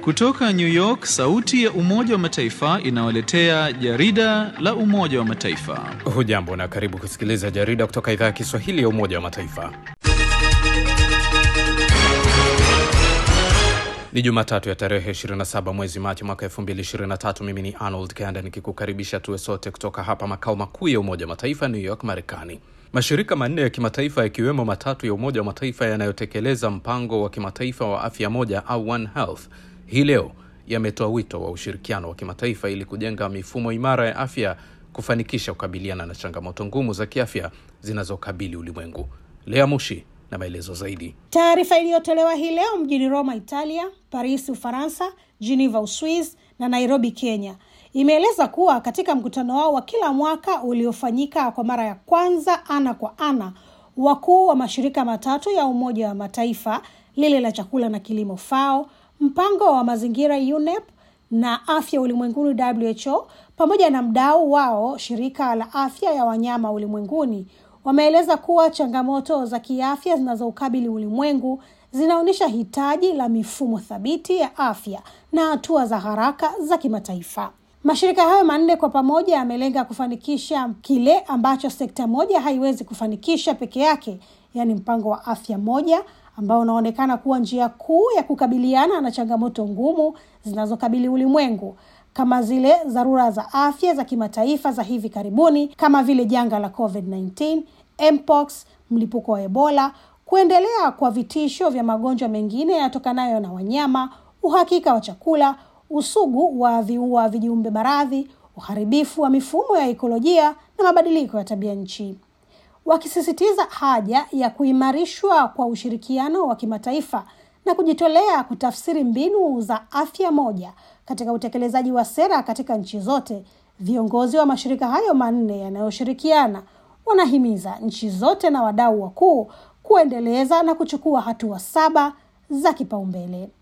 Kutoka New York, sauti ya Umoja wa Mataifa inawaletea jarida la Umoja wa Mataifa. Hujambo na karibu kusikiliza jarida kutoka idhaa ya Kiswahili ya Umoja wa Mataifa. Ni Jumatatu ya tarehe 27 mwezi Machi mwaka 2023. Mimi ni Arnold Kanda nikikukaribisha tuwe sote kutoka hapa makao makuu ya Umoja wa Mataifa, New York, Marekani. Mashirika manne ya kimataifa yakiwemo matatu ya Umoja wa Mataifa yanayotekeleza mpango wa kimataifa wa afya moja au One Health hii leo yametoa wito wa ushirikiano wa kimataifa ili kujenga mifumo imara ya afya kufanikisha kukabiliana na changamoto ngumu za kiafya zinazokabili ulimwengu. Lea Mushi na maelezo zaidi. Taarifa iliyotolewa hii leo mjini Roma, Italia, Paris, Ufaransa, Geneva, Uswiz na Nairobi, Kenya imeeleza kuwa katika mkutano wao wa kila mwaka uliofanyika kwa mara ya kwanza ana kwa ana, wakuu wa mashirika matatu ya Umoja wa Mataifa, lile la chakula na kilimo FAO, mpango wa mazingira UNEP na afya ulimwenguni WHO, pamoja na mdau wao shirika la afya ya wanyama ulimwenguni wameeleza kuwa changamoto za kiafya zinazoukabili ulimwengu zinaonyesha hitaji la mifumo thabiti ya afya na hatua za haraka za kimataifa. Mashirika hayo manne kwa pamoja yamelenga kufanikisha kile ambacho sekta moja haiwezi kufanikisha peke yake, yaani mpango wa afya moja ambao unaonekana kuwa njia kuu ya kukabiliana na changamoto ngumu zinazokabili ulimwengu kama zile dharura za afya za kimataifa za hivi karibuni kama vile janga la COVID-19, mpox, mlipuko wa Ebola, kuendelea kwa vitisho vya magonjwa mengine yanayotokanayo na wanyama, uhakika wa chakula, usugu wa viua vijiumbe maradhi, uharibifu wa mifumo ya ekolojia na mabadiliko ya tabia nchi, wakisisitiza haja ya kuimarishwa kwa ushirikiano wa kimataifa na kujitolea kutafsiri mbinu za afya moja katika utekelezaji wa sera katika nchi zote. Viongozi wa mashirika hayo manne yanayoshirikiana wanahimiza nchi zote na wadau wakuu kuendeleza na kuchukua hatua saba za kipaumbele.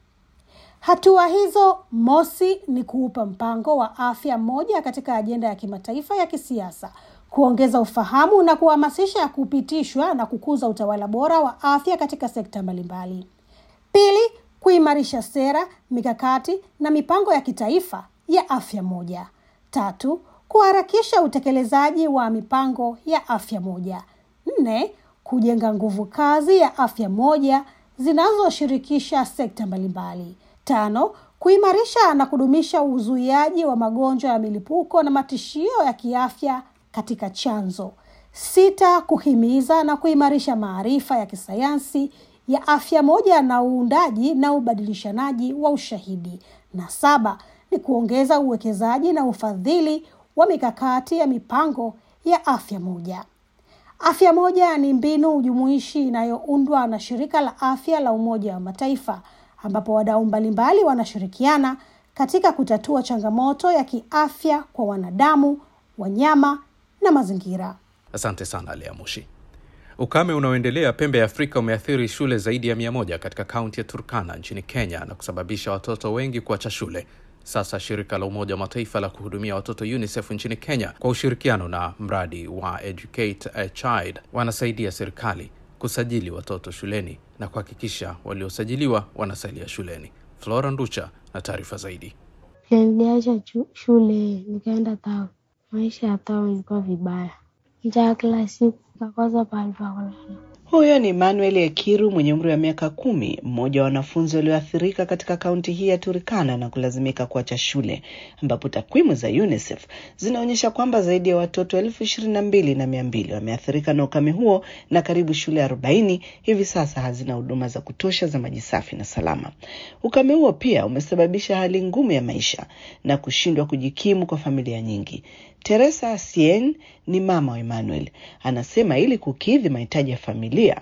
Hatua hizo, mosi, ni kuupa mpango wa afya moja katika ajenda ya kimataifa ya kisiasa, kuongeza ufahamu na kuhamasisha kupitishwa na kukuza utawala bora wa afya katika sekta mbalimbali. Pili, kuimarisha sera, mikakati na mipango ya kitaifa ya afya moja. Tatu, kuharakisha utekelezaji wa mipango ya afya moja. Nne, kujenga nguvu kazi ya afya moja zinazoshirikisha sekta mbalimbali. Tano, kuimarisha na kudumisha uzuiaji wa magonjwa ya milipuko na matishio ya kiafya katika chanzo. Sita, kuhimiza na kuimarisha maarifa ya kisayansi ya afya moja na uundaji na ubadilishanaji wa ushahidi. Na saba ni kuongeza uwekezaji na ufadhili wa mikakati ya mipango ya afya moja. Afya moja ni mbinu jumuishi inayoundwa na shirika la afya la Umoja wa Mataifa, ambapo wadau mbalimbali wanashirikiana katika kutatua changamoto ya kiafya kwa wanadamu, wanyama na mazingira. Asante sana Lea Mushi. Ukame unaoendelea pembe ya Afrika umeathiri shule zaidi ya mia moja katika kaunti ya Turkana nchini Kenya na kusababisha watoto wengi kuacha shule. Sasa shirika la Umoja wa Mataifa la kuhudumia watoto UNICEF nchini Kenya kwa ushirikiano na mradi wa Educate a Child wanasaidia serikali kusajili watoto shuleni na kuhakikisha waliosajiliwa wanasalia shuleni. Flora Nducha na taarifa zaidi. Niliacha shule nikaenda tao. Maisha ya tao ilikuwa vibaya, njaa kila siku, nikakosa pahali pa kulala. Huyo ni Manuel Ekiru mwenye umri wa miaka kumi, mmoja wa wanafunzi walioathirika katika kaunti hii ya Turkana na kulazimika kuacha shule, ambapo takwimu za UNICEF zinaonyesha kwamba zaidi ya watoto elfu ishirini na mbili na mia mbili wameathirika na ukame huo na karibu shule arobaini hivi sasa hazina huduma za kutosha za maji safi na salama. Ukame huo pia umesababisha hali ngumu ya maisha na kushindwa kujikimu kwa familia nyingi. Teresa Sien ni mama wa Emmanuel, anasema ili kukidhi mahitaji ya familia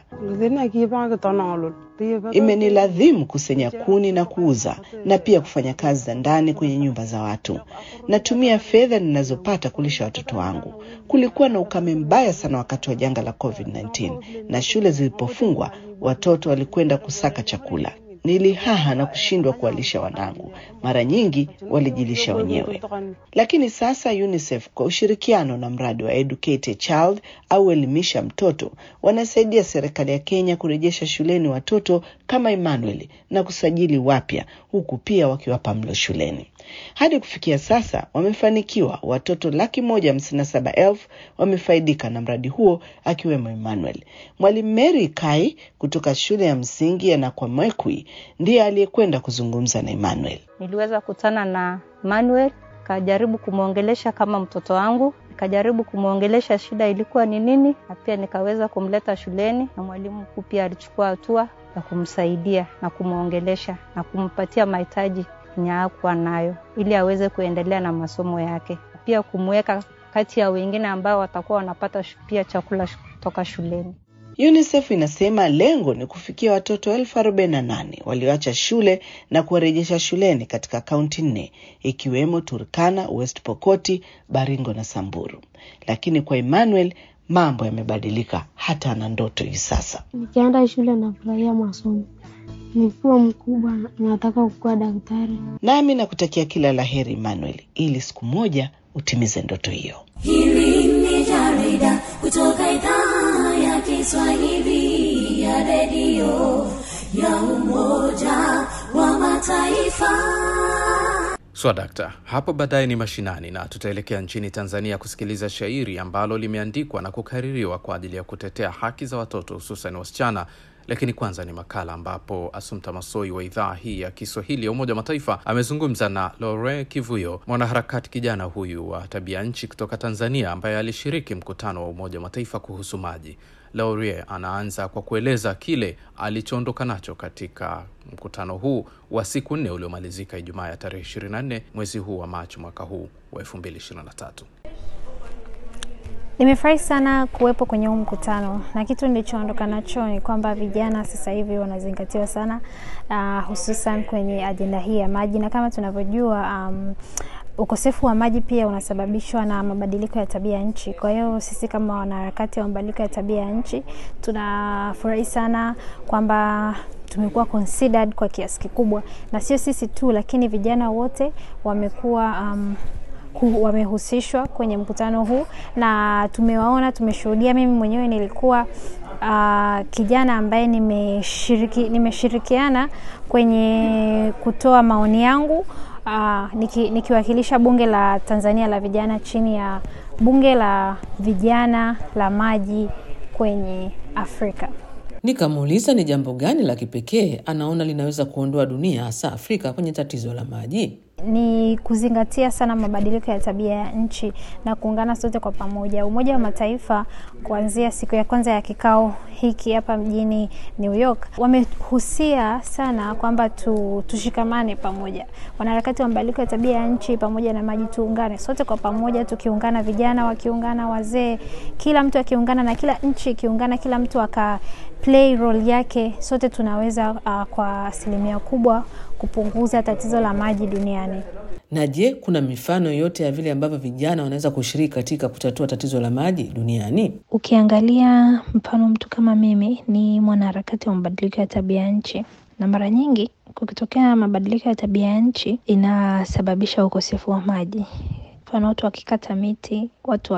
imeniladhimu kusenya kuni na kuuza na pia kufanya kazi za ndani kwenye nyumba za watu. Natumia fedha ninazopata kulisha watoto wangu. Kulikuwa na ukame mbaya sana wakati wa janga la COVID-19 na shule zilipofungwa, watoto walikwenda kusaka chakula. nilihaha na kushindwa kuwalisha wanangu. Mara nyingi walijilisha wenyewe. Lakini sasa UNICEF kwa ushirikiano na mradi wa Educate a Child au elimisha mtoto wanasaidia serikali ya Kenya kurejesha shuleni watoto kama Emmanuel na kusajili wapya huku pia wakiwapa mlo shuleni. Hadi kufikia sasa wamefanikiwa, watoto laki moja hamsini na saba elfu wamefaidika na mradi huo akiwemo Emmanuel. Mwalimu Mary Kai kutoka shule ya msingi ya Nakwamekwi ndiye aliyekwenda kuzungumza na Emmanuel. Niliweza kukutana na Manuel, kajaribu kumwongelesha kama mtoto wangu, nikajaribu kumwongelesha shida ilikuwa ni nini, na pia nikaweza kumleta shuleni, na mwalimu mkuu pia alichukua hatua ya kumsaidia na kumwongelesha na kumpatia mahitaji yenye hakuwa nayo, ili aweze kuendelea na masomo yake, pia kumweka kati ya wengine ambao watakuwa wanapata pia chakula kutoka shuleni. UNICEF inasema lengo ni kufikia watoto elfu arobaini na nane walioacha shule na kuwarejesha shuleni katika kaunti nne ikiwemo Turkana, West Pokoti, Baringo na Samburu. Lakini kwa Emmanuel mambo yamebadilika, hata ana ndoto hivi sasa. Nikienda shule nafurahia masomo, nikiwa mkubwa nataka kukuwa daktari. Nami nakutakia kila la heri Emmanuel, ili siku moja utimize ndoto hiyo. Hili ni jarida kutoka idhaa ya Kiswahili ya redio ya Umoja wa Mataifa. Swadakta, hapo baadaye ni mashinani na tutaelekea nchini Tanzania kusikiliza shairi ambalo limeandikwa na kukaririwa kwa ajili ya kutetea haki za watoto hususan wasichana. Lakini kwanza ni makala ambapo Asumta Masoi wa idhaa hii ya Kiswahili ya Umoja wa Mataifa amezungumza na Lore Kivuyo, mwanaharakati kijana huyu wa tabia nchi kutoka Tanzania ambaye alishiriki mkutano wa Umoja wa Mataifa kuhusu maji. Laurie anaanza kwa kueleza kile alichoondoka nacho katika mkutano huu wa siku nne uliomalizika Ijumaa ya tarehe 24 mwezi huu wa Machi mwaka huu wa 2023. Nimefurahi sana kuwepo kwenye huu mkutano na kitu nilichoondoka nacho ni kwamba vijana sasa hivi wanazingatiwa sana uh, hususan kwenye ajenda hii ya maji, na kama tunavyojua um, ukosefu wa maji pia unasababishwa na mabadiliko ya tabia ya nchi. Kwa hiyo sisi kama wanaharakati wa mabadiliko ya tabia ya nchi tunafurahi sana kwamba tumekuwa considered kwa kiasi kikubwa, na sio sisi tu, lakini vijana wote wamekuwa um, wamehusishwa kwenye mkutano huu na tumewaona, tumeshuhudia. Mimi mwenyewe nilikuwa uh, kijana ambaye nimeshiriki, nimeshirikiana kwenye kutoa maoni yangu uh, niki, nikiwakilisha bunge la Tanzania la vijana chini ya bunge la vijana la maji kwenye Afrika. Nikamuuliza ni jambo gani la kipekee anaona linaweza kuondoa dunia hasa Afrika kwenye tatizo la maji. Ni kuzingatia sana mabadiliko ya tabia ya nchi na kuungana sote kwa pamoja. Umoja wa Mataifa kuanzia siku ya kwanza ya kikao hiki hapa mjini New York wamehusia sana kwamba tu, tushikamane pamoja, wanaharakati wa mabadiliko ya tabia ya nchi pamoja na maji, tuungane sote kwa pamoja, tukiungana, vijana wakiungana, wazee, kila mtu akiungana na kila nchi ikiungana, kila mtu aka play role yake, sote tunaweza uh, kwa asilimia kubwa kupunguza tatizo la maji duniani. Na je, kuna mifano yote ya vile ambavyo vijana wanaweza kushiriki katika kutatua tatizo la maji duniani? Ukiangalia mfano, mtu kama mimi ni mwanaharakati wa mabadiliko ya tabia ya nchi, na mara nyingi kukitokea mabadiliko ya tabia ya nchi inasababisha ukosefu wa maji. Mfano, watu wakikata miti, watu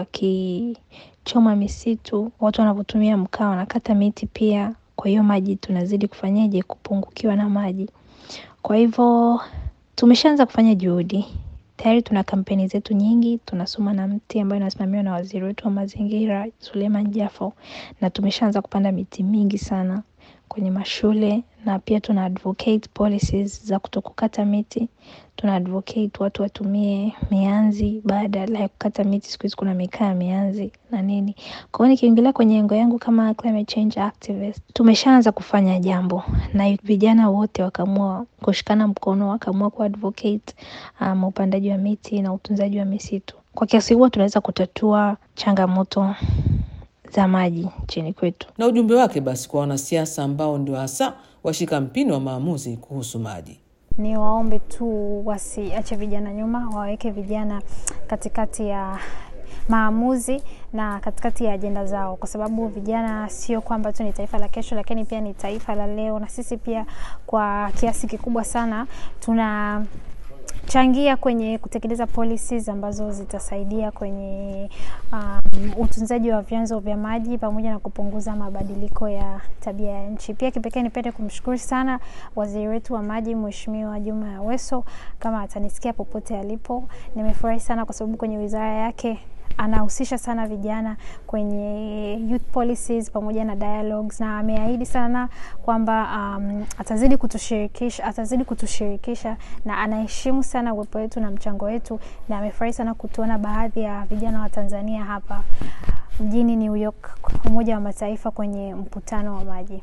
wakichoma misitu, watu wanavyotumia mkaa wanakata miti pia. Kwa hiyo maji tunazidi kufanyaje? Kupungukiwa na maji. Kwa hivyo tumeshaanza kufanya juhudi tayari, tuna kampeni zetu nyingi. Tunasoma na mti ambayo inasimamiwa na waziri wetu wa mazingira Suleiman Jafo, na tumeshaanza kupanda miti mingi sana kwenye mashule, na pia tuna advocate policies za kutokukata miti. Tuna advocate watu watumie mianzi badala ya kukata miti. Siku hizi kuna mikaa ya mianzi na nini. Kwa hiyo nikiingilia kwenye engo yangu kama climate change activist, tumeshaanza kufanya jambo na vijana wote wakaamua kushikana mkono, wakaamua kuadvocate um, upandaji wa miti na utunzaji wa misitu. Kwa kiasi huo tunaweza kutatua changamoto za maji nchini kwetu. Na ujumbe wake basi kwa wanasiasa ambao ndio hasa washika mpini wa maamuzi kuhusu maji. Ni waombe tu wasiache vijana nyuma, waweke vijana katikati ya maamuzi na katikati ya ajenda zao, kwa sababu vijana sio kwamba tu ni taifa la kesho, lakini pia ni taifa la leo, na sisi pia kwa kiasi kikubwa sana tuna changia kwenye kutekeleza policies ambazo zitasaidia kwenye um, utunzaji wa vyanzo vya maji pamoja na kupunguza mabadiliko ya tabia ya nchi. Pia kipekee nipende kumshukuru sana waziri wetu wa maji Mheshimiwa Juma Aweso, kama atanisikia popote alipo. Nimefurahi sana kwa sababu kwenye wizara yake anahusisha sana vijana kwenye youth policies pamoja na dialogues, na ameahidi sana kwamba um, atazidi kutushirikisha atazidi kutushirikisha na anaheshimu sana uwepo wetu na mchango wetu, na amefurahi sana kutuona baadhi ya vijana wa Tanzania hapa mjini New York, Umoja wa Mataifa kwenye mkutano wa maji.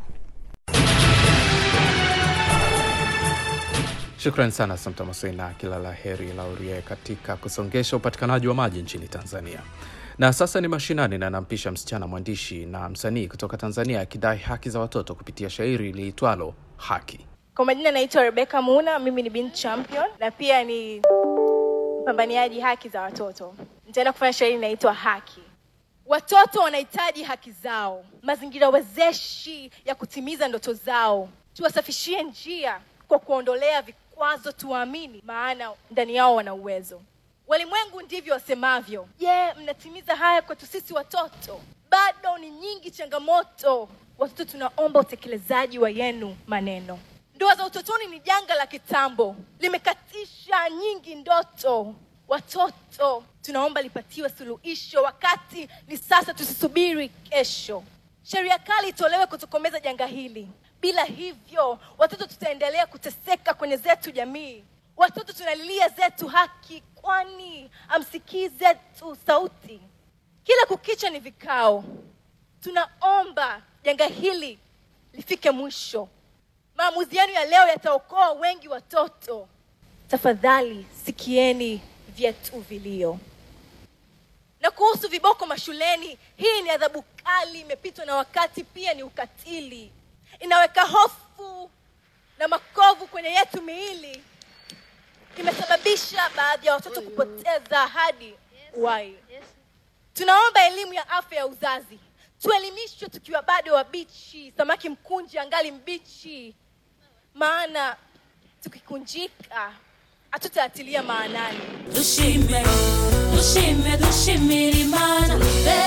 Shukran sana Samta Masoi na kila la heri Laurie katika kusongesha upatikanaji wa maji nchini Tanzania. Na sasa ni mashinani, na nampisha msichana mwandishi na msanii kutoka Tanzania akidai haki za watoto kupitia shairi liitwalo Haki. Kwa majina naitwa Rebecca Muna, mimi ni Bean Champion na pia ni mpambaniaji haki za watoto. Nitaenda kufanya shairi inaitwa Haki. Watoto wanahitaji haki zao, mazingira wezeshi ya kutimiza ndoto zao. Tuwasafishie njia kwa kuondolea vikwazo, tuwaamini, maana ndani yao wana uwezo. Walimwengu ndivyo wasemavyo. Je, mnatimiza haya kwetu sisi watoto? Bado ni nyingi changamoto. Watoto, tunaomba utekelezaji wa yenu maneno. Ndoa za utotoni ni janga la kitambo, limekatisha nyingi ndoto. Watoto, tunaomba lipatiwe suluhisho, wakati ni sasa, tusisubiri kesho. Sheria kali itolewe kutokomeza janga hili. Bila hivyo, watoto tutaendelea kuteseka kwenye zetu jamii. Watoto tunalilia zetu haki, kwani amsikii zetu sauti. Kila kukicha ni vikao. Tunaomba janga hili lifike mwisho. Maamuzi yenu ya leo yataokoa wengi watoto. Tafadhali sikieni vyetu vilio. Na kuhusu viboko mashuleni, hii ni adhabu kali, imepitwa na wakati, pia ni ukatili, inaweka hofu na makovu kwenye yetu miili, imesababisha baadhi ya watoto kupoteza hadi uhai. Tunaomba elimu ya afya ya uzazi, tuelimishwe tukiwa bado wabichi, samaki mkunji angali mbichi, maana tukikunjika hatutaatilia maanani. dushime dushime dushimira imana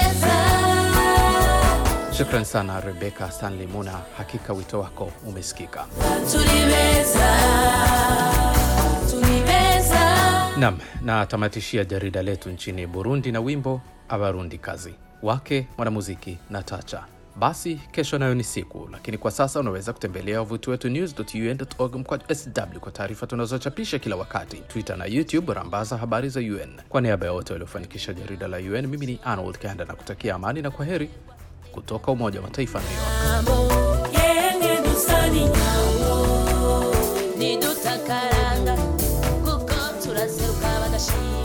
beza Shukran sana Rebeka Stanley Muna, hakika wito wako umesikika. turi beza turi beza Nam, na tamatishia jarida letu nchini Burundi na wimbo Abarundi kazi wake mwanamuziki Natacha. Basi kesho nayo ni siku, lakini kwa sasa unaweza kutembelea wavuti wetu news.un.org mkwaju sw kwa taarifa tunazochapisha kila wakati, Twitter na YouTube rambaza habari za UN. Kwa niaba ya wote waliofanikisha jarida la UN, mimi ni Arnold Kanda na kutakia amani na kwa heri kutoka Umoja wa Mataifa, New York. yenge dusani nyawo nidutakaranga kuko turaseruka badashima